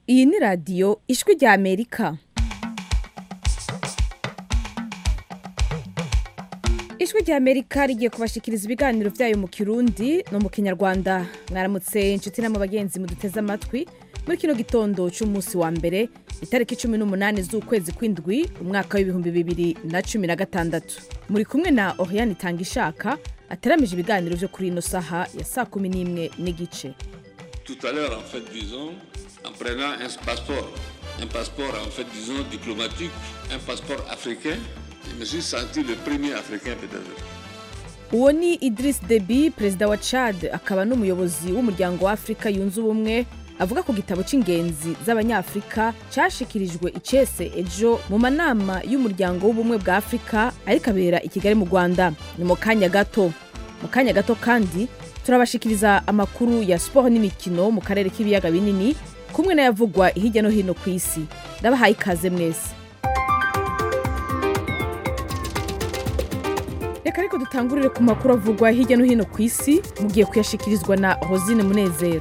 iyi ni radiyo ijwi rya amerika ijwi rya amerika rigiye kubashikiriza ibiganiro byayo mu kirundi no mu kinyarwanda mwaramutse inshuti n'ama bagenzi muduteze amatwi muri kino gitondo cy'umunsi wa mbere itariki cumi n'umunani z'ukwezi kw'indwi umwaka w'ibihumbi bibiri na cumi na gatandatu muri kumwe na oriane itanga ishaka ateramije ibiganiro byo kuri ino saha ya saa kumi n'imwe n'igice Tout à l'heure, en fait, disons, en prenant un passeport, un passeport, en fait, disons, diplomatique, un passeport africain, je me suis senti le premier africain peut-être. uwo ni idris debi perezida wa chad akaba n'umuyobozi w'umuryango wa afurika yunze ubumwe avuga ku gitabo cy'ingenzi z'abanyafurika cyashikirijwe icese ejo mu manama y'umuryango w'ubumwe bwa afurika ariko abera i kigali mu rwanda ni mu kanya gato mu kanya gato kandi turabashikiriza amakuru ya siporo n'imikino mu karere k'ibiyaga binini kumwe n'ayavugwa hirya no hino ku isi ndabahaye ikaze mwese reka ariko dutangurire ku makuru avugwa hirya no hino ku isi mugiye kuyashikirizwa na rosine munezero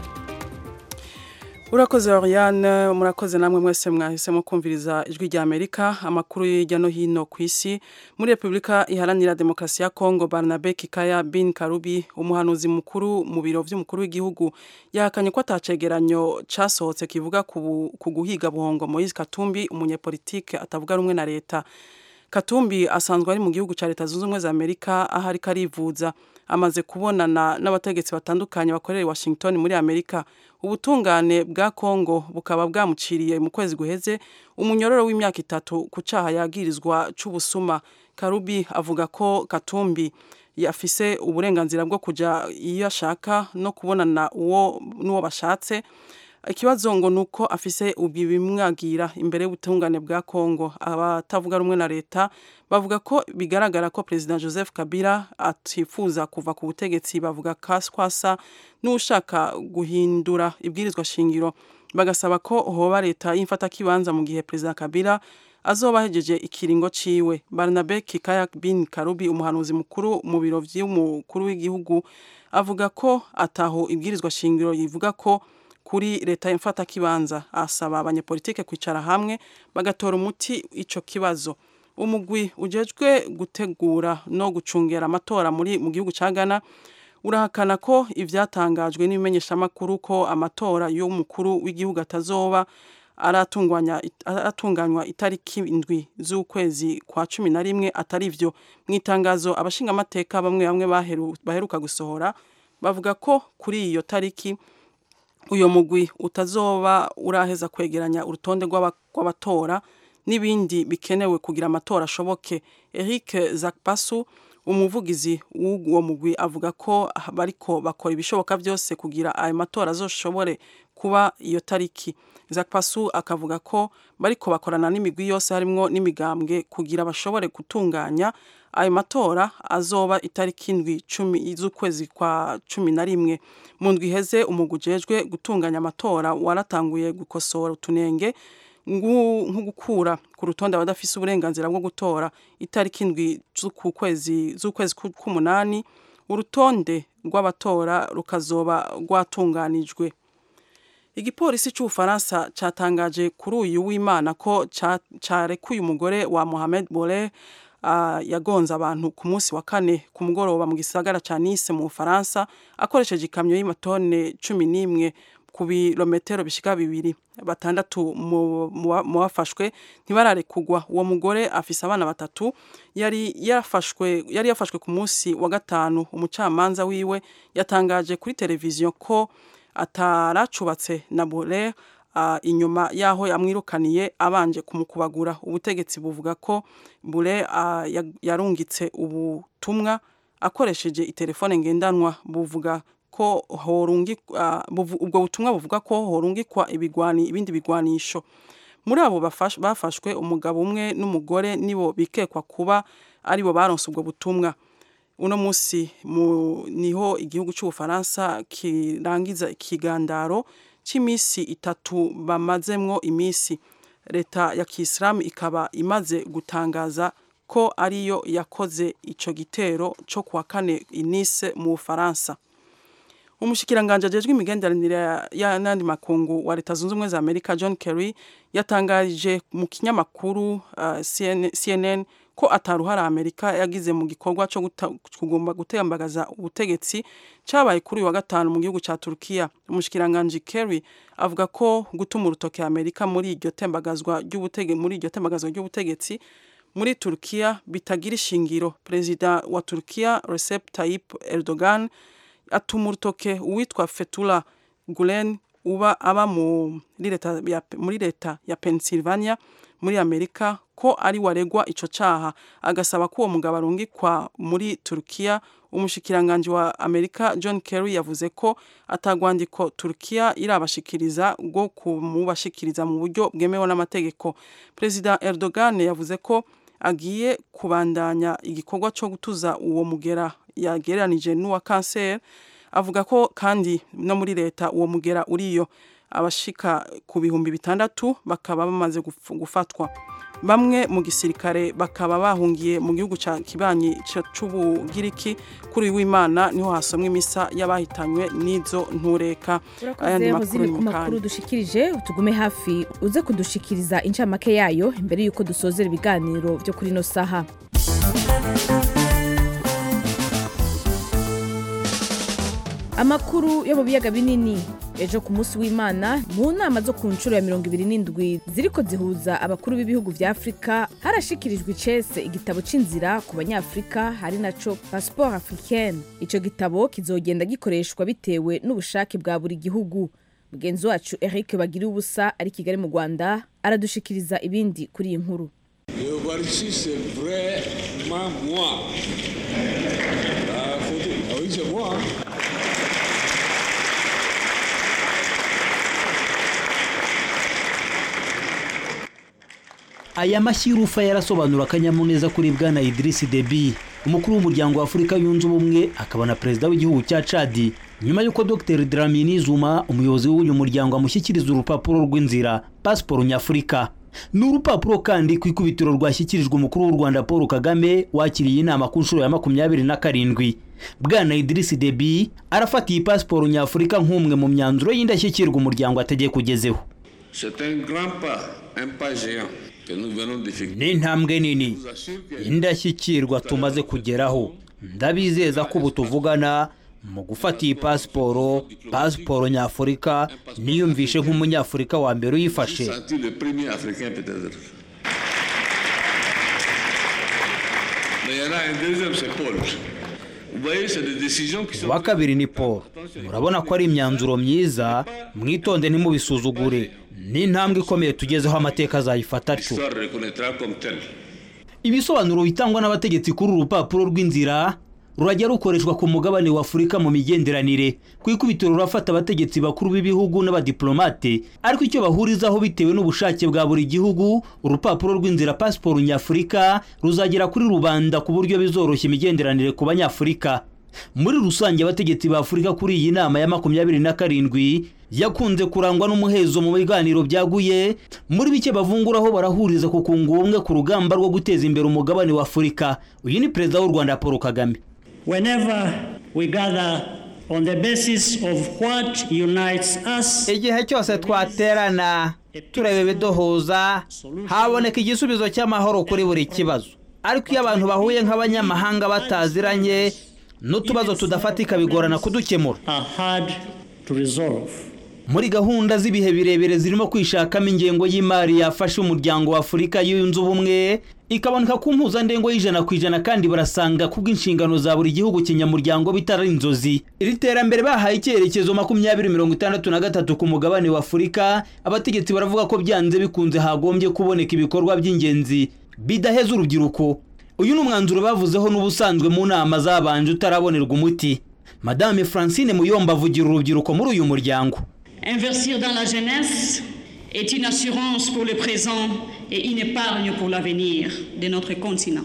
urakoze Oriane murakoze namwe mwese mwahisemo kumviriza ijwi rya Amerika amakuru hirya no hino ku isi muri Repubulika iharanira demokarasi ya Kongo Barnabe Kikaya bin Karubi umuhanuzi mukuru mu biro vy'umukuru w'igihugu yahakanye ko atacegeranyo casohotse kivuga ku ku guhiga buhongo Moise Katumbi umunyepolitike atavuga rumwe na leta Katumbi asanzwe ari mu gihugu ca leta zunze ubumwe za Amerika aho ariko arivuza amaze kubonana n'abategetsi batandukanye bakorera i Washington muri Amerika ubutungane bwa Kongo bukaba bwamuciriye mu kwezi guheze umunyororo w'imyaka itatu ku caha yagirizwa c'ubusuma Karubi avuga ko Katumbi yafise uburenganzira bwo kuja iyo ashaka no kubonana uwo n'uwo bashatse ikibazo ngo nuko afise ubibimwagira imbere y'ubutungane bwa Kongo abatavuga rumwe na leta bavuga ko bigaragara ko president Joseph Kabila atifuza kuva ku butegetsi bavuga kaskwasa n'ushaka guhindura ibwirizwa shingiro bagasaba ko hoba leta y'imfata kibanza mu gihe president Kabila azoba ahejeje ikiringo ciwe Barnabe Kikaya bin Karubi umuhanuzi mukuru mu biro vy'umukuru w'igihugu avuga ko ataho ibwirizwa shingiro yivuga ko kuri leta imfata kibanza asaba abanyepolitike kwicara hamwe bagatora umuti ico kibazo umugwi ujejwe gutegura no gucungera amatora muri mu gihugu ca Ghana urahakana ko ivyatangajwe n'ibimenyeshamakuru ko amatora y'umukuru w'igihugu atazoba aratunganywa aratunganywa itariki indwi z'ukwezi kwa cumi na rimwe atari vyo mu itangazo abashingamateka bamwe bamwe baheru, baheruka gusohora bavuga ko kuri iyo tariki uyo mugwi utazoba uraheza kwegeranya urutonde rw'abatora n'ibindi bikenewe kugira amatora ashoboke Eric Zakpasu umuvugizi w'uwo mugwi avuga ko bariko bakora ibishoboka byose kugira ayo matora azoshobore kuba iyo tariki Zakpasu akavuga ko bariko bakorana n'imigwi yose harimwo n'imigambwe kugira bashobore gutunganya ayo matora azoba itariki indwi cumi z'ukwezi kwa cumi na rimwe mu ndwi iheze umugwi ujejwe gutunganya amatora waratanguye gukosora utunenge nko gukura ku rutonde abadafise uburenganzira bwo gutora itariki indwi z'ukwezi z'ukwezi k'umunani urutonde rw'abatora rukazoba rwatunganijwe igipolisi c'ubufaransa catangaje kuri uyu w'imana ko carekuye umugore wa Mohamed Bole uh, yagonze abantu ku munsi wa kane ku mugoroba mu gisagara ca Nice mu Bufaransa akoresheje ikamyo y'imatone cumi n'imwe ku birometero bishika bibiri batandatu mu bafashwe ntibararekugwa uwo mugore afise abana batatu yari yafashwe yari yafashwe ku munsi wa gatanu umucamanza wiwe yatangaje kuri televiziyo ko ataracubatse na Bole uh, inyuma yaho yamwirukaniye abanje kumukubagura ubutegetsi buvuga ko Bule uh, yarungitse ubutumwa akoresheje itelefone ngendanwa buvuga ko horungikwa uh, ubwo butumwa buvuga ko horungikwa ibigwani ibindi bigwanisho muri abo bafashwe umugabo umwe n'umugore nibo bikekwa kuba aribo baronse ubwo butumwa uno musi niho igihugu cy'ubufaransa kirangiza ikigandaro c'imisi itatu bamazemwo imisi leta ya kisilamu ikaba imaze gutangaza ko ariyo yakoze ico gitero co kuwa kane inise mu bufaransa umushikiranganje ajejwe imigenderanire y'andi makungu wa leta zunze ubumwe za amerika john kerry yatangarije mu kinyamakuru uh, CNN, cnn ko ataruhara amerika yagize mu gikorwa cyo kugomba gutembagaza ubutegetsi cyabaye kuri uyu wa gatanu mu gihugu cya turukiya umushikiranganje kerry avuga ko gutuma urutoke amerika muri iryo tembagazwa ry'ubutegetsi muri iryo tembagazwa ry'ubutegetsi muri turukiya bitagira ishingiro perezida wa turukiya recep tayyip erdogan atuma urutoke uwitwa fetula gulen uba aba muri leta ya, muri leta ya pennsylvania muri amerika ko ari waregwa ico caha agasaba ko uwo mugabo arungikwa muri turukiya umushikiranganje wa amerika john kerry yavuze ko atagwandiko turukiya irabashikiriza bwo kumubashikiriza mu buryo bwemewe n'amategeko perezida erdogan yavuze ko agiye kubandanya igikorwa cyo gutuza uwo mugera yagereranije n'uwa kanseri avuga ko kandi no muri leta uwo mugera uriyo abashika ku bihumbi bitandatu bakaba bamaze gufatwa bamwe mu gisirikare bakaba bahungiye mu gihugu cya kibanyi c'ubugiriki kuri uyu w'imana niho hasomwa imisa y'abahitanywe n'izo ntureka urakoze hozini ku makuru dushikirije tugume hafi uze kudushikiriza incamake yayo imbere y'uko dusozera ibiganiro byo kuri ino saha amakuru yo mu biyaga binini ejo ku munsi w'imana mu nama zo ku nshuro ya mirongo ibiri n'indwi ziriko zihuza abakuru b'ibihugu vya afurika harashikirijwe icese igitabo c'inzira ku banyafurika hari naco passeport africaine ico gitabo kizogenda gikoreshwa bitewe n'ubushake bwa buri gihugu mugenzi wacu eric bagira ubusa ari kigali mu rwanda aradushikiriza ibindi kuri iyi nkuru L'Eucharistie, c'est vraiment moi. Ah, faut dire- ah oui, c'est moi. hein. aya mashyi y'urufa yarasobanura akanyamuneza kuri bwana Idris Deby umukuru w'umuryango wa Afurika yunze ubumwe akaba na perezida w'igihugu cya Chad nyuma y'uko Dr Dlamini Zuma umuyobozi w'uyu muryango amushyikiriza urupapuro rw'inzira pasiporo nyafurika ni urupapuro kandi ku ikubitiro rwashyikirijwe umukuru w'u Rwanda Paul Kagame wakiriye inama ku nshuro ya makumyabiri na karindwi bwana Idris Deby arafata iyi pasiporo nyafurika nk'umwe mu myanzuro y'indashyikirwa umuryango ategeka ugezeho C'est un grand pas, un pas géant que nous venons d'effectuer. ni intambwe nini Je vous assure que indashyikirwa tumaze kugeraho ndabizeza ko ubu tuvugana mu gufata iyi pasiporo pasiporo nyafurika niyumvishe nk'umunyafurika wa mbere j'ai uyifashe senti le premier Africain peut-être. Mais il y en a un deuxième, c'est Paul. Vous voyez, c'est des décisions qui sont... uwa kabiri ni paul murabona ko ari imyanzuro myiza mwitonde ntimubisuzugure ni intambwe ikomeye tugezeho amateka azayifata atyo L'histoire reconnaîtra comme telle. ibisobanuro bitangwa n'abategetsi kuri uru rupapuro rw'inzira rurajya rukoreshwa ku mugabane wa afurika mu migenderanire ku ikubitiro rurafata abategetsi bakuru b'ibihugu n'abadiplomate ariko icyo bahurizaho bitewe n'ubushake bwa buri gihugu urupapuro rw'inzira pasiporo nyafurika ruzagera kuri rubanda ku buryo bizoroshya imigenderanire ku banyafurika muri rusange abategetsi ba afurika kuri iyi nama ya makumyabiri na karindwi yakunze kurangwa n'umuhezo mu biganiro byaguye muri bike bavunguraho barahuriza ku kunga ubumwe ku rugamba rwo guteza imbere umugabane wa afurika uyu ni perezida w'u rwanda paul kagame Whenever we gather on the basis of what unites us, igihe cyose twaterana tureba ibiduhuza haboneka igisubizo cy'amahoro kuri buri kibazo ariko iyo abantu bahuye nk'abanyamahanga bataziranye n'utubazo tudafatika bigorana kudukemura are hard to resolve. muri gahunda z'ibihe birebire zirimo kwishakamo ingengo y'imari yafasha umuryango wa afurika yunze ubumwe ikaboneka ku mpuzandengo y'ijana ku ijana kandi barasanga kubw'inshingano za buri gihugu kinyamuryango bitari inzozi iri terambere bahaye icyerekezo makumyabiri mirongo itandatu na gatatu ku mugabane wa afurika abategetsi baravuga ko byanze bikunze hagombye kuboneka ibikorwa by'ingenzi bidaheza urubyiruko uyu ni umwanzuro bavuzeho n'ubusanzwe mu nama zabanje utarabonerwa umuti madame francine muyomba avugira urubyiruko muri uyu muryango Investir dans la jeunesse est une assurance pour le présent et une épargne pour l'avenir de notre continent.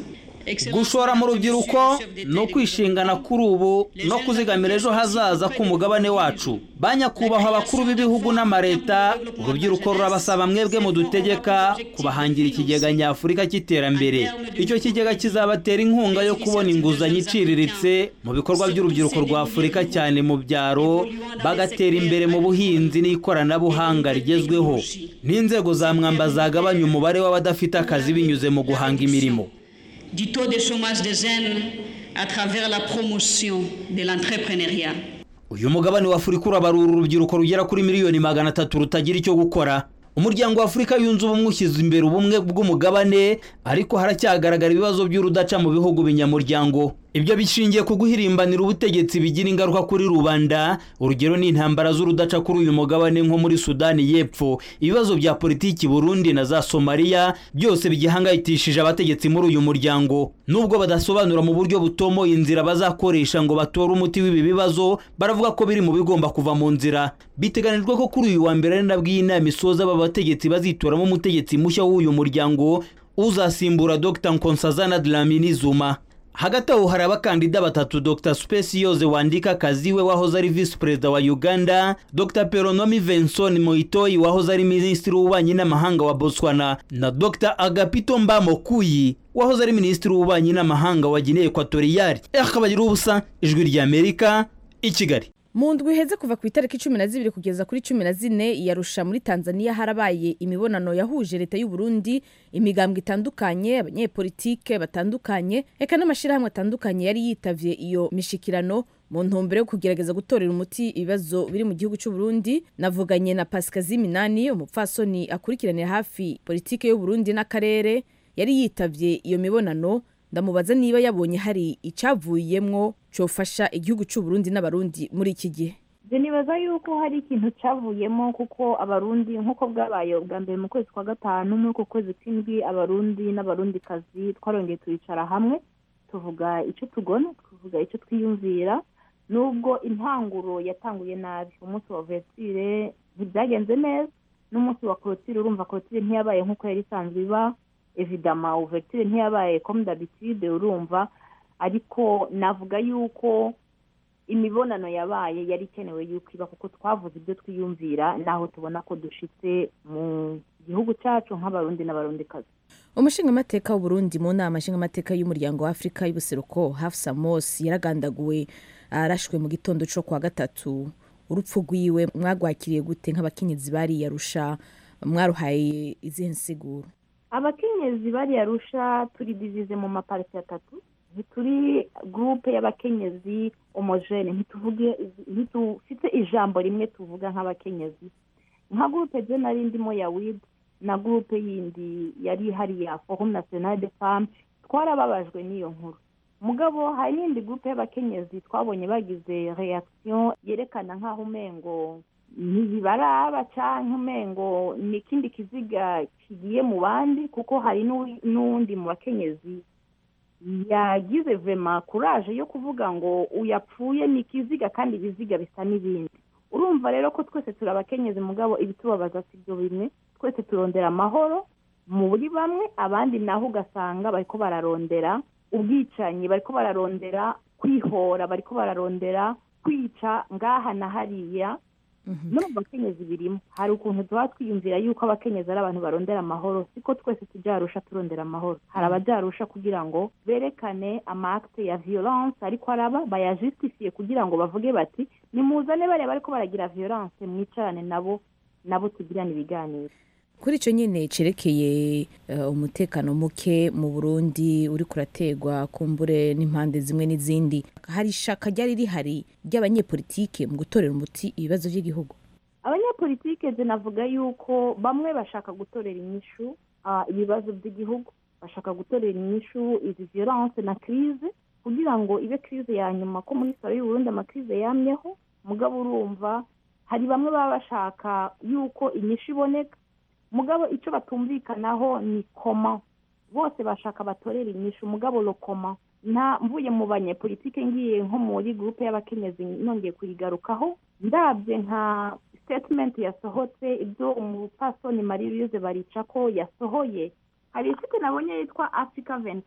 gushora mu rubyiruko no kwishingana kuri ubu no kuzigamira ejo hazaza k'umugabane wacu ba nyakubahwa abakuru b'ibihugu n'amareta urubyiruko rurabasaba mwebwe mudutegeka kubahangira ikigega nyafurika cy'iterambere icyo kigega kizabatera inkunga yo kubona inguzanyo iciriritse mu bikorwa by'urubyiruko rwa afurika cyane mu byaro bagatera imbere mu buhinzi n'ikoranabuhanga rigezweho n'inzego za mwamba zagabanya umubare w'abadafite akazi binyuze mu guhanga imirimo du taux de chômage des jeunes à travers la promotion de l'entrepreneuriat. uyu mugabane wa afurika urabarura urubyiruko rugera kuri miliyoni magana atatu rutagira icyo gukora umuryango wa afurika yunze ubumwe ushyize imbere ubumwe bw'umugabane ariko haracyagaragara ibibazo by'urudaca mu bihugu binyamuryango ibyo bishingiye ku guhirimbanira ubutegetsi bigira ingaruka kuri rubanda urugero ni intambara z'urudaca kuri uyu mugabane nko muri sudani y'epfo ibibazo bya politiki burundi na za somaliya byose bigihangayikishije abategetsi muri uyu muryango nubwo badasobanura mu buryo butomoye inzira bazakoresha ngo batore umuti w'ibi bibazo baravuga ko biri mu bigomba kuva mu nzira biteganijwe ko kuri uyu wa mbere ari nabwo iyi nama isoza aba bategetsi bazitoramo umutegetsi mushya w'uyu muryango uzasimbura dr nkonsazana dlamini zuma hagati aho hari abakandida batatu dr speciose wandika kaziwe wahoze ari visi perezida wa uganda dr peronomi venson moitoyi wahoze ari minisitiri w'ububanyi n'amahanga wa botswana na dr agapito mbamokuyi wahoze ari minisitiri w'ububanyi n'amahanga wa guinea ekwatoriyari akabagira ubusa ijwi ry'amerika i kigali mu ndwi iheze kuva ku itariki cumi na zibiri kugeza kuri cumi na zine iyarusha muri tanzania harabaye imibonano yahuje leta y'u Burundi imigambwe itandukanye abanyepolitike batandukanye eka n'amashyirahamwe atandukanye yari yitavye iyo mishikirano mu ntumbero yo kugerageza gutorera umuti ibibazo biri mu gihugu cy'u Burundi navuganye na Pasikazi Minani umupfasoni akurikiranira hafi politike y'u Burundi n'akarere yari yitavye iyo mibonano ndamubaza niba yabonye hari icyavuyemwo cyofasha igihugu cy'u Burundi n'abarundi muri iki gihe nibaza yuko hari ikintu cyavuyemo kuko abarundi nk'uko bwabaye ubwa mbere mu kwezi kwa gatanu muri uko kwezi kw'indwi abarundi n'abarundikazi twarongeye turicara hamwe tuvuga icyo tugona tuvuga icyo twiyumvira nubwo intanguro yatanguye nabi umunsi wa vesitire ntibyagenze neza n'umunsi wa korotire urumva korotire ntiyabaye nk'uko yari isanzwe iba evidama uvertire ntiyabaye comme d'habitude urumva ariko navuga yuko imibonano yabaye yari ikenewe yuko iba kuko twavuze ibyo twiyumvira naho tubona ko dushitse mu gihugu cyacu nk'abarundi n'abarundikazi umushingamateka w'uburundi mu nama nshingamateka y'umuryango wa afurika y'ubuseruko hafsa mos yaragandaguwe arashwe mu gitondo cyo kuwa gatatu urupfu rwiwe mwagwakiriye gute nk'abakenyezi bariyarusha mwaruhaye izihe nsiguro abakenyezi bariyarusha turi divize mu mapariti atatu ntituri gurupe y'abakenyezi homogene ntituvuge ntitufite ijambo rimwe tuvuga nk'abakenyezi nka gurupe je nari ndimo ya wid na gurupe yindi yari ihari ya forum national de femme twarababajwe n'iyo nkuru mugabo hari n'indi gurupe y'abakenyezi twabonye bagize reaction yerekana nk'aho umengo ntibaraba cyangwa umengo ni ikindi kiziga kigiye mu bandi kuko hari n'uwundi mu bakenyezi yagize vema kuraje yo kuvuga ngo uyapfuye ni ikiziga kandi ibiziga bisa n'ibindi urumva rero ko twese turi abakenyezi mugabo ibitubabaza si byo bimwe twese turondera amahoro muri bamwe abandi naho ugasanga bariko bararondera ubwicanyi bariko bararondera kwihora bariko bararondera kwica ngaha na hariya no mu bakenyezi birimo hari ukuntu tuba twiyumvira yuko abakenyezi ari abantu barondera amahoro siko twese tubyarusha turondera amahoro hari ababyarusha kugira ngo berekane amakte ya violence ariko araba bayajusitifiye kugira ngo bavuge bati nimuzane bariya bariko baragira violence mwicarane nabo nabo tugirane ibiganiro kuri icyo nyine cyerekeye umutekano muke mu burundi uri kurategwa kumbure n'impande zimwe n'izindi hari ishaka ryari rihari ry'abanyepolitike mu gutorera umuti ibibazo by'igihugu abanyepolitike navuga yuko bamwe bashaka gutorera inyishu ibibazo by'igihugu bashaka gutorera inyishu izi violence na crise kugira ngo ibe crise ya nyuma ko muri salo y'uburundi amakrize yamyeho mugabo urumva hari bamwe baba bashaka yuko inyishu iboneka mugabo icyo batumvikanaho ni koma bose bashaka batorera inyishu mugabo rokoma nta mvuye mu banyepolitike ngiye nko muri gurupe y'abakenyezi nongeye kuyigarukaho ndabye nka sitetimenti yasohotse ibyo umupasoni marie louise barica ko yasohoye hari isite nabonye yitwa afurika venkadi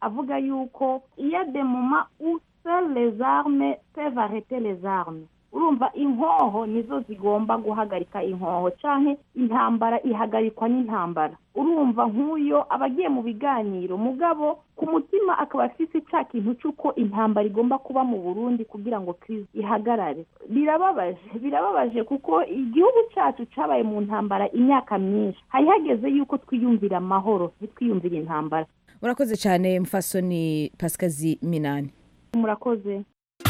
avuga yuko iya de moma où seules les armes peuvent arrêter les armes urumva inkoho nizo zigomba guhagarika inkoho canke intambara ihagarikwa n'intambara urumva nk'uyo aba agiye mu biganiro mugabo ku mutima akaba afise ca kintu c'uko intambara igomba kuba mu burundi kugira ngo krizi ihagarare birababaje birababaje kuko igihugu cacu cabaye mu ntambara imyaka myinshi hari hageze yuko twiyumvira amahoro ntitwiyumvire intambara urakoze cyane mfasoni pasikazi minani murakoze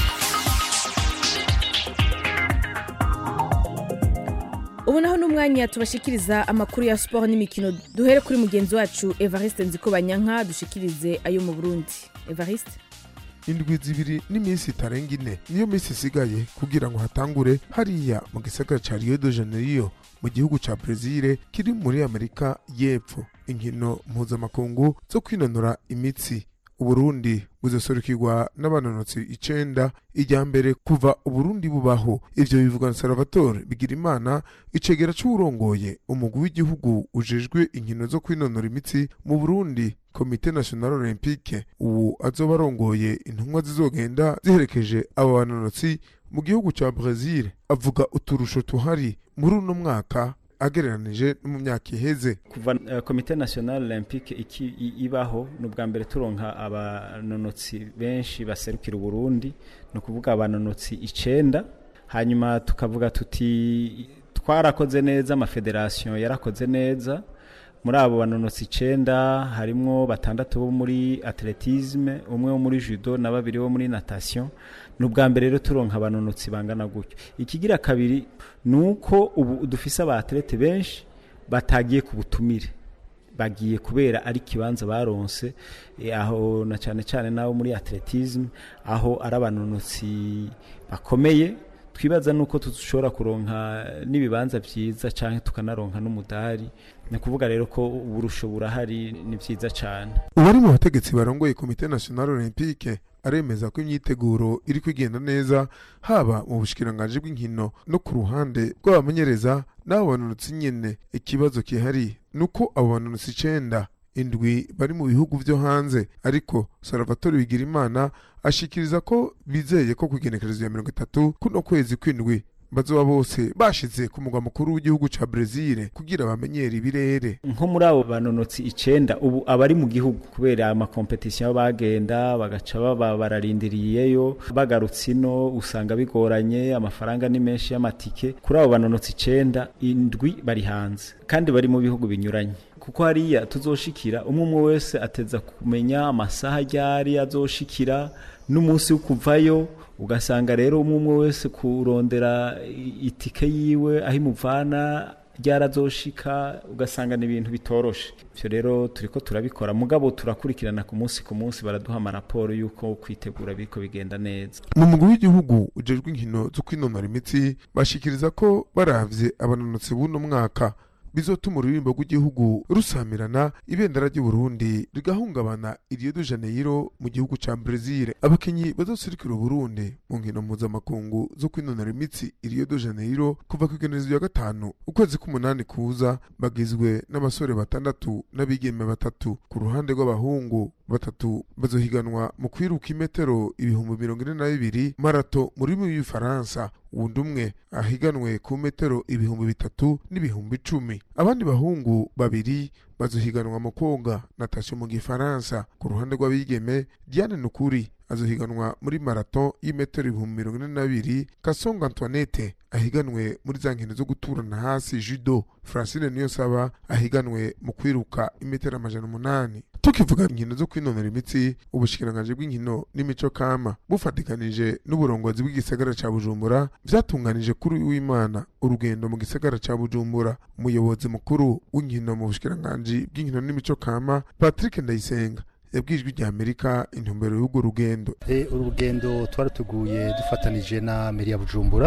ubu naho n'umwanya tubashikiriza amakuru ya siporo n'imikino duhere kuri mugenzi wacu evariste nzikobanyanka dushikirize ayo mu burundi evariste indwi zibiri n'iminsi itarenga ine niyo minsi isigaye kugira ngo hatangure hariya mu gisagara ca rio de janeiro mu gihugu ca brezil kiri muri amerika y'epfo inkino mpuzamakungu zo kwinonora imitsi uburundi buzoserukirwa n'abanonotsi icenda ijya mbere kuva uburundi bubaho ivyo bivugwa na salvatore bigirimana icegera c'uwurongoye umugwi w'igihugu ujejwe inkino zo kwinonora imitsi mu burundi komite national olympique ubu azoba arongoye intumwa zizogenda ziherekeje abo banonotsi mu gihugu ca brezil avuga uturusho tuhari muri uno mwaka agereranije no mu myaka iheze kuva uh, komite national olympique iki i- ibaho ni ubwa mbere turonka abanonotsi benshi baserukira uburundi ni ukuvuga abanonotsi icenda hanyuma tukavuga tuti twarakoze neza amafederasiyo yarakoze neza muri abo banonotsi icenda harimwo batandatu bo muri atletisme umwe wo muri judo na babiri bo muri natation ni ubwa mbere rero turonka abanonotsi bangana gutyo ikigira kabiri ni uko ubu dufise aba atlete benshi batagiye ku butumire bagiye kubera ari ikibanza baronse eh, aho na cyane cyane nabo muri atletisme aho ari abanonotsi bakomeye twibaza nuko dushobora kuronka n'ibibanza byiza cyangwa tukanaronka n'umudari ni ukuvuga rero ko uburusho burahari ni byiza cyane uwari mu bategetsi barongoye komite national olympique aremeza ko imyiteguro iri kwigenda neza haba mu bushikiranganji bw'inkino no ku ruhande rw'abamenyereza n'abo banonotsi nyene ikibazo kihari ni uko abo banonotsi icenda indwi bari mu bihugu vyo hanze ariko salvatore bigirimana ashikiriza ko bizeye ko kugenekerezo ya mirongo itatu kuno kwezi kw'indwi bazoba bose bashize ku mugwa mukuru w'igihugu ca brezil kugira bamenyere ibirere nko muri abo banonotsi icenda ubu abari mu gihugu kubera amakompetisiyo bagenda bagaca baba bararindiriyeyo bagarutse ino usanga bigoranye amafaranga ni menshi y'amatike kuri abo banonotsi icenda indwi bari hanze kandi bari mu bihugu binyuranye kuko hariya tuzoshikira umwe umwe wese ateza kumenya amasaha ryari azoshikira n'umunsi wo kuvayo ugasanga rero umwe umwe wese kurondera i- itike yiwe aho imuvana ryarazoshika ugasanga ni ibintu bitoroshe ivyo rero turiko turabikora mugabo turakurikirana ku munsi ku munsi baraduha amaraporo y'uko kwitegura biriko bigenda neza mu mugwi w'igihugu ujejwe inkino zo kwinonora imitsi bashikiriza ko baravye abanonotsi b'uno mwaka bizotuma ururirimbo rw'igihugu rusamirana ibendera ry'uburundi rigahungabana i rio de janeiro mu gihugu ca brezil abakinyi bazoserukira uburundi mu nkino mpuzamakungu zo kwinonora imitsi i rio de janeiro kuva ku igenezo rya gatanu ukwezi k'umunani kuza bagizwe n'abasore batandatu n'abigeme batatu ku ruhande rw'abahungu batatu bazohiganwa mu kwiruka imetero ibihumbi mirongo ine na bibiri marato mu rurimi rw'igifaransa uwundi umwe ahiganwe ku metero ibihumbi bitatu n'ibihumbi icumi abandi bahungu babiri bazohiganwa mu koga natasha mu gifaransa ku ruhande rw'abigeme diane nukuri azohiganwa muri marato y'imetero ibihumbi mirongo ine na bibiri kasonga antoinette ahiganwe muri za nkino zo guturana hasi judo francine niyonsaba ahiganwe mu kwiruka imetero amajana umunani tukivuga inkino zo kwinonora imitsi ubushikiranganji bw'inkino n'imico kama bufatikanije n'uburongozi bw'igisagara ca bujumbura vyatunganije kuri uyu w'imana urugendo mu gisagara ca bujumbura umuyobozi mukuru w'inkino mu bushikiranganji bw'inkino n'imico kama patrick ndayisenga yabwiye ijwi rya amerika intumbero y'urwo rugendo E, urugendo twaruteguye dufatanije na meri ya bujumbura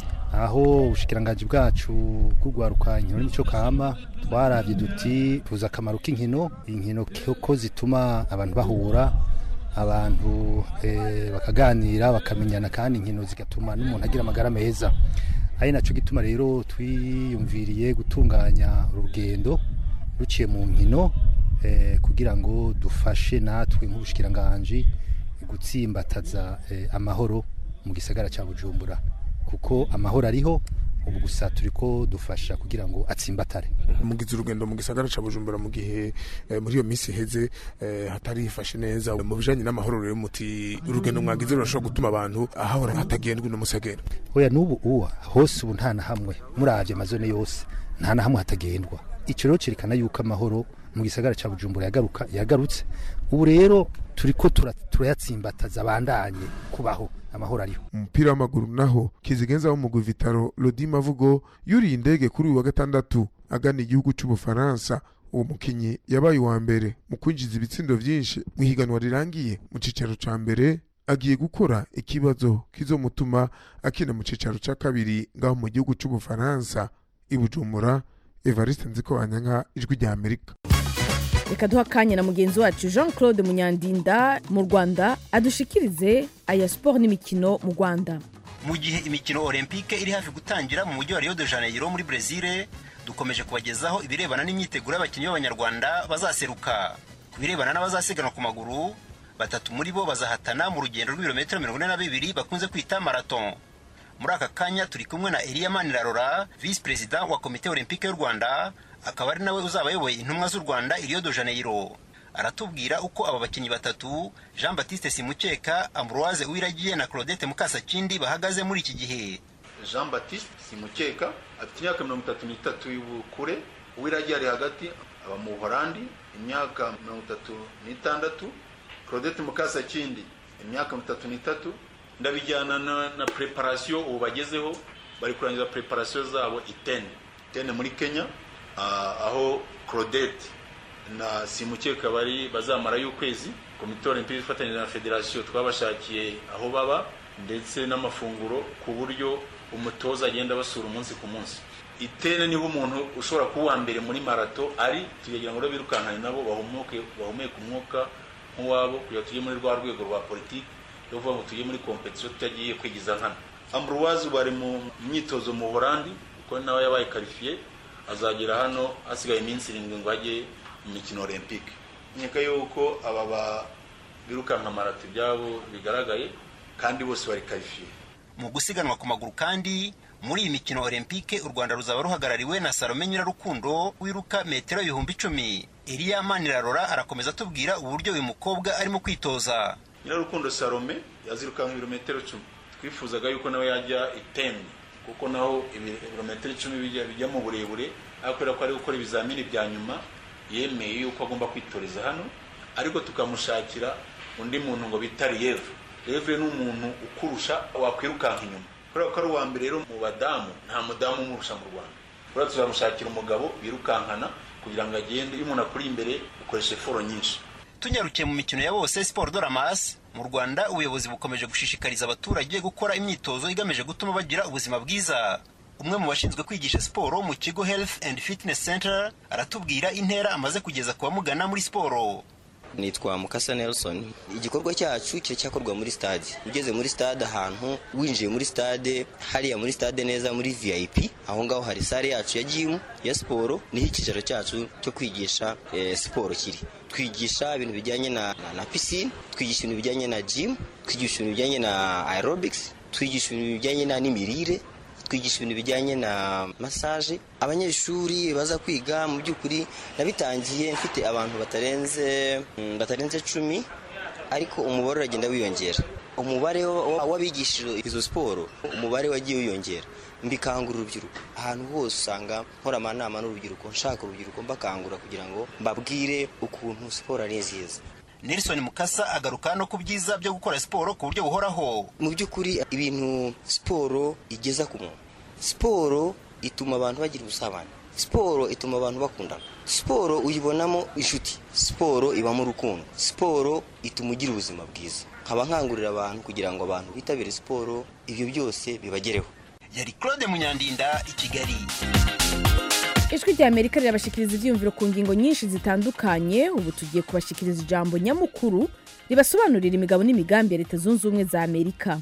aho ubushikiranganji bwacu bw'urwaruka inkino n'imico kama twaravye duti tuzi akamaro k'inkino inkino ko zituma abantu bahura abantu eh, bakaganira bakamenyana kandi inkino zigatuma n'umuntu agira amagara meza ari naco gituma rero twiyumviriye gutunganya urugendo ruciye mu nkino eh, kugira ngo dufashe natwe nk'ubushikiranganji gutsimbataza eh, amahoro mu gisagara cya bujumbura kuko amahoro ariho ubu gusa turi ko dufasha kugira ngo atsimbatare mugize urugendo mu gisagara ca bujumbura mu gihe eh, muri iyo minsi iheze eh, hatari hifashe neza mu bijanye n'amahoro rero muti urugendo mwagize rurashobora gutuma abantu ahahora hatagendwa n'umusegera oya n'ubu uwa hose ubu nta na hamwe muravye amazone yose nta na hamwe hatagendwa ico rero cerekana yuko amahoro mu gisagara ca bujumbura yagaruka yagarutse ubu rero turiko tura- turayatsimbataza abandanye kubaho amahoro ariho umupira w'amaguru naho kizigenza wo mugwi vitaro lodi mavugo yuriye indege kuri uyu wa gatandatu agana igihugu c'ubufaransa uwo mukinyi yabaye uwa mbere mu kwinjiza ibitsindo vyinshi mu ihiganwa rirangiye mu cicaro ca mbere agiye gukora ikibazo kizomutuma akina mu cicaro ca kabiri ngaho mu gihugu c'ubufaransa i bujumbura evariste nziko banyanka ijwi rya amerika reka duha akanya na mugenzi wacu jean claude munyandinda mu rwanda adushikirize aya siporo n'imikino mu rwanda mu gihe imikino olympique iri hafi gutangira mu mujyi wa rio de janeiro muri brezil dukomeje kubagezaho ibirebana n'imyiteguro y'abakinnyi b'abanyarwanda bazaseruka ku birebana n'abazasiganwa ku maguru batatu muri bo bazahatana mu rugendo rw'ibirometero mirongo ine na bibiri bakunze kwita marathon muri aka kanya turi kumwe na eliya manirarora visi perezida wa komite olympique y'u rwanda akaba ari nawe uzaba ayoboye intumwa z'u rwanda i rio de janeiro aratubwira uko aba bakinnyi batatu jean batiste simukeka ambroise uwiragiye na claudette mukasakindi bahagaze muri iki gihe jean batiste simukeka afite imyaka mirongo itatu n'itatu y'ubukure uwiragiye ari hagati aba mu buholandi imyaka mirongo itatu n'itandatu claudette mukasakindi imyaka mirongo itatu n'itatu ndabijyana na, na preparation ubu bagezeho bari kurangiza preparation zabo itene itene muri kenya uh, aho claudette na simukeka bari bazamarayo ukwezi komite olympique ifatanyije na federasiyo twabashakiye aho baba ndetse n'amafunguro ku buryo umutoza agenda basura umunsi ku munsi itene niho umuntu ushobora kuba uwa mbere muri marato ari tukagira ngo rero birukankane nabo bahumuke bahumeke umwuka nk'uwabo kugira tujye muri rwa rwego rwa politiki yo kuvuga ngo tujye muri kompetisiyo tutagiye kwigiza nkana ambroise bari mu myitozo mu buholandi kuko nawe yabaye karifiye azagera hano hasigaye iminsi irindwi ngo ajye mu mikino olympique nkeka yuko aba ba birukanka marato ibyabo bigaragaye kandi bose bari karifiye mu gusiganwa ku maguru kandi muri iyi mikino olympique u rwanda ruzaba ruhagarariwe na salome nyirarukundo wiruka metero ibihumbi icumi eliya manirarora arakomeza atubwira uburyo uyu mukobwa arimo kwitoza nyirarukundo salome yazirukanka ibirometero icumi twifuzaga yuko nawe yajya iteni kuko naho ibirometero icumi bijya bijya mu burebure ariko kubera ko ari gukora ibizamini bya nyuma yemeye yuko agomba kwitoreza hano ariko tukamushakira undi muntu ngo bita riyeve riyeve ni umuntu ukurusha wakwirukanka inyuma kubera ko ari uwa mbere rero mu badamu nta mudamu umurusha mu rwanda kubera tuzamushakira umugabo birukankana kugira ngo agende iyo umuntu akuri imbere ukoresha eforo nyinshi tunyarukiye mu mikino ya bose siporo doramas mu rwanda ubuyobozi bukomeje gushishikariza abaturage gukora imyitozo igamije gutuma bagira ubuzima bwiza umwe mu bashinzwe kwigisha siporo mu kigo health and fitness center aratubwira intera amaze kugeza ku bamugana muri siporo nitwa mukasa nelson igikorwa cyacu kiracyakorwa muri stade ugeze muri stade ahantu winjiye muri stade hariya muri stade neza muri vip aho ngaho hari sare yacu ya jimu ya siporo niho icyicaro cyacu cyo kwigisha eh, siporo kiri twigisha ibintu bijyanye na, na, na pisine twigisha ibintu bijyanye na gym twigisha ibintu bijyanye na aerobics twigisha ibintu bijyanye na n'imirire twigisha ibintu bijyanye na massage abanyeshuri baza kwiga mu by'ukuri nabitangiye mfite abantu batarenze mm, batarenze cumi ariko umubare uragenda wiyongera umubare w'abigishije izo siporo umubare wagiye wiyongera mbikangura urubyiruko ahantu hose usanga nkora amanama n'urubyiruko nshaka urubyiruko mbakangura kugira ngo mbabwire ukuntu siporo ari nziza nelson mukasa agaruka no ku byiza byo gukora siporo ku buryo buhoraho mu by'ukuri ibintu siporo igeza ku muntu siporo ituma abantu bagira ubusabane siporo ituma abantu bakundana siporo uyibonamo inshuti siporo ibamo urukundo siporo ituma ugira ubuzima bwiza nkaba nkangurira abantu kugira ngo abantu bitabire siporo ibyo byose bibagereho yari claude munyandinda i kigali ijwi rya amerika rirabashikiriza ibyiyumviro ku ngingo nyinshi zitandukanye ubu tugiye kubashikiriza ijambo nyamukuru ribasobanurira imigabo n'imigambi ya leta zunze ubumwe za amerika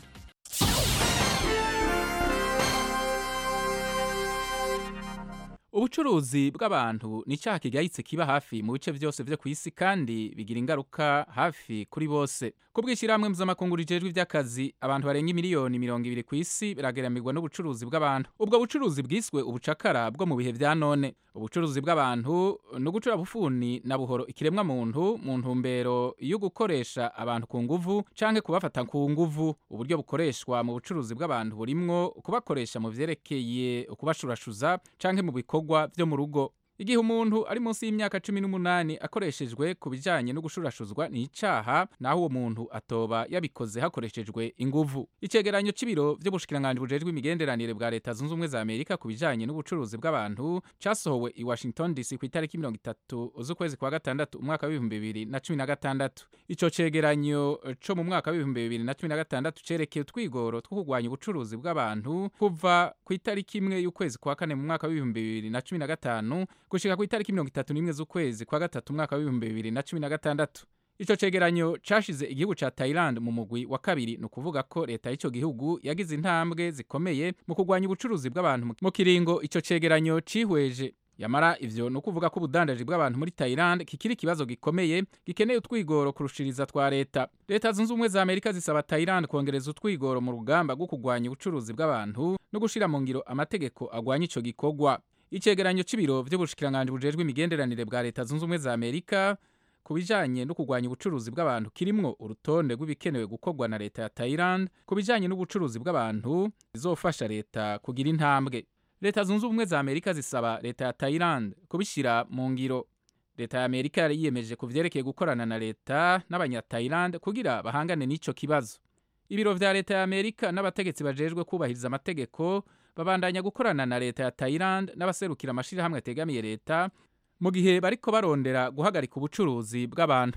ubucuruzi bw'abantu ni icyaha kigayitse kiba hafi mu bice byose byo ku isi kandi bigira ingaruka hafi kuri bose ku bw'ishyirahamwe mpuzamakungu rijejwe iby'akazi abantu barenga miliyoni mirongo ibiri ku isi biragaramirwa n'ubucuruzi bw'abantu ubwo bucuruzi bwiswe ubucakara bwo mu bihe bya none ubucuruzi bw'abantu ni ugucura bufuni na buhoro ikiremwa muntu mu ntumbero yo gukoresha abantu ku nguvu canke kubafata ku nguvu uburyo bukoreshwa mu bucuruzi bw'abantu burimwo kubakoresha mu vyerekeye ukubashurashuza canke mu bikorwa vyo mu rugo igihe umuntu ari munsi y'imyaka cumi n'umunani akoreshejwe ku bijanye no gushurashuzwa ni icaha naho uwo muntu atoba yabikoze hakoreshejwe inguvu icegeranyo c'ibiro vy'ubushikiranganji bujejwe imigenderanire bwa leta zunze ubumwe za amerika ku bijanye n'ubucuruzi bw'abantu casohowe i washington dc ku itariki mirongo itatu z'ukwezi kwa gatandatu umwaka w'ibihumbi bibiri na cumi na gatandatu ico cegeranyo co mu mwaka w'ibihumbi bibiri na cumi na gatandatu cerekeye utwigoro two kurwanya ubucuruzi bw'abantu kuva ku itariki imwe y'ukwezi kwa kane mu mwaka w'ibihumbi bibiri na cumi na gatanu gushika ku itariki mirongo itatu n'imwe z'ukwezi kwa gatatu umwaka w'ibihumbi bibiri na cumi na gatandatu ico cegeranyo cashize igihugu ca Thailand mu mugwi wa kabiri ni ukuvuga ko leta y'ico gihugu yagize intambwe zikomeye mu kurwanya ubucuruzi bw'abantu mu kiringo ico cegeranyo cihweje yamara ivyo ni ukuvuga ko ubudandaji bw'abantu muri Thailand kikiri ikibazo gikomeye gikeneye utwigoro kurushiriza twa leta leta zunze ubumwe za amerika zisaba Thailand kongereza utwigoro mu rugamba rwo kurwanya ubucuruzi bw'abantu no gushira mu ngiro amategeko agwanya ico gikorwa icegeranyo c'ibiro vy'ubushikiranganji bujejwe imigenderanire bwa leta zunze ubumwe za amerika ku bijanye no kurwanya ubucuruzi bw'abantu kirimwo urutonde rw'ibikenewe gukorwa na leta ya Thailand ku bijanye n'ubucuruzi bw'abantu bizofasha leta kugira intambwe leta zunze ubumwe za amerika zisaba leta ya Thailand kubishira mu ngiro leta ya amerika yari yiyemeje ku vyerekeye gukorana na leta n'abanya-Thailand kugira bahangane n'ico kibazo ibiro vya leta ya amerika n'abategetsi bajejwe kubahiriza amategeko babandanya gukorana na leta ya Thailand n'abaserukira amashirahamwe ategamiye leta mu gihe bariko barondera guhagarika ubucuruzi bw'abantu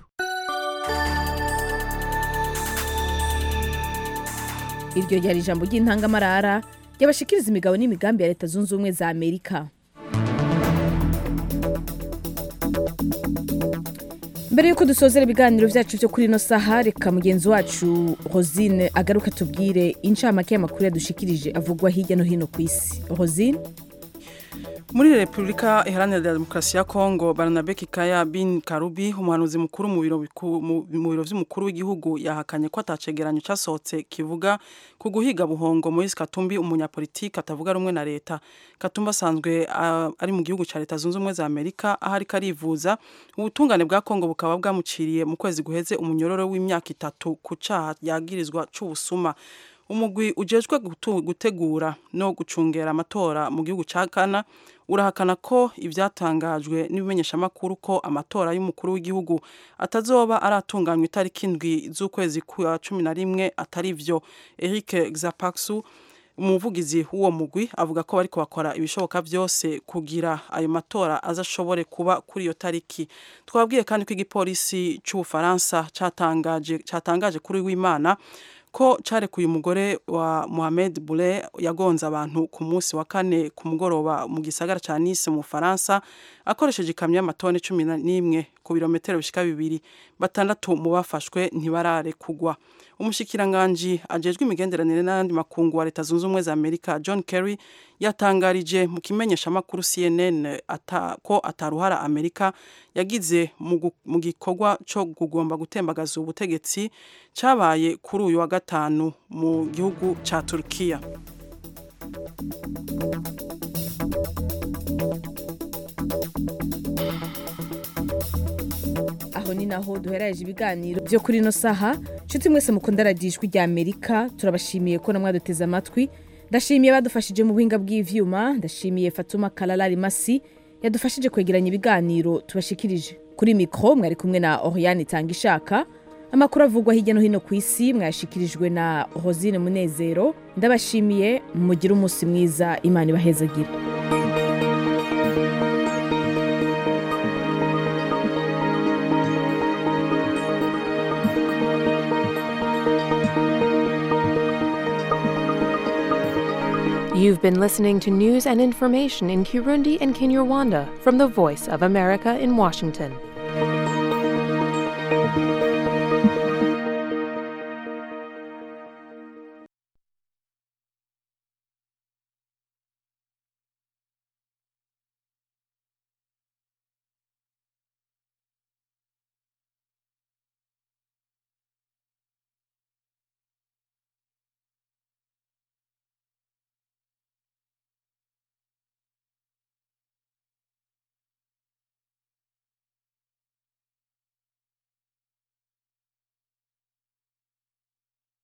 iryo ryari ijambo ry'intangamarara ryabashikiriza imigabo n'imigambi ya leta zunze ubumwe za amerika mbere y'uko dusozera ibiganiro byacu byo kuri ino saha reka mugenzi wacu rosine agaruka tubwire incamake y'amakuru yadushikirije avugwa hirya no hino ku isi rosine muri repubulika iharanira demokarasi ya kongo baranabe kikaya bin karubi umuhanuzi mukuru mu biro biku- mu- mu biro vy'umukuru w'igihugu yahakanye ko atacegeranyo casohotse kivuga ku guhiga buhongo moise katumbi umunyapolitiki atavuga rumwe na leta katumbi asanzwe ah, ari mu gihugu ca leta zunze ubumwe za amerika aho ariko arivuza ubutungane bwa kongo bukaba bwamuciriye mu kwezi guheze umunyororo w'imyaka itatu ku caha yagirizwa c'ubusuma umugwi ujejwe gutu- gutegura no gucungera amatora mu gihugu ca Ghana urahakana ko ivyatangajwe n'ibimenyeshamakuru ko amatora y'umukuru w'igihugu atazoba aratunganywa itariki indwi z'ukwezi kwa cumi na rimwe atari vyo Eric Xapaksu umuvugizi w'uwo mugwi avuga ko bariko bakora ibishoboka vyose kugira ayo matora azashobore kuba kuri iyo tariki twabwiye kandi ko igipolisi c'ubufaransa catangaje catangaje kuri w'imana ko carekuye umugore wa Mohamed Boulay yagonze abantu ku munsi wa kane ku mugoroba mu gisagara ca Nice mu Faransa akoresheje ikamyo y'amatoni cumi n'imwe ku birometero bishika bibiri batandatu mu bafashwe ntibarare kugwa umushikiranganji ajejwe imigenderanire n'ayandi makungu wa leta zunze ubumwe za Amerika John Kerry yatangarije mu kimenyeshamakuru CNN ata, ko ataruhara Amerika yagize mu gu- mu gikorwa co kugomba gutembagaza ubutegetsi cabaye kuri uyu wa gatanu mu gihugu ca Turkiya aho ni naho duheraje ibiganiro byo kuri ino saha nshuti mwese mukunda radiyo ijwi rya amerika turabashimiye ko namwe duteze amatwi ndashimiye badufashije mu buhinga bw'ivyuma ndashimiye fatuma kalalari masi yadufashije kwegeranya ibiganiro tubashikirije kuri mikro mwari kumwe na oriane itanga ishaka amakuru avugwa hirya no hino ku isi mwayashikirijwe na rosine munezero ndabashimiye mugire umunsi mwiza imana ibahezagire You've been listening to news and information in Kirundi and Kinyarwanda from the Voice of America in Washington.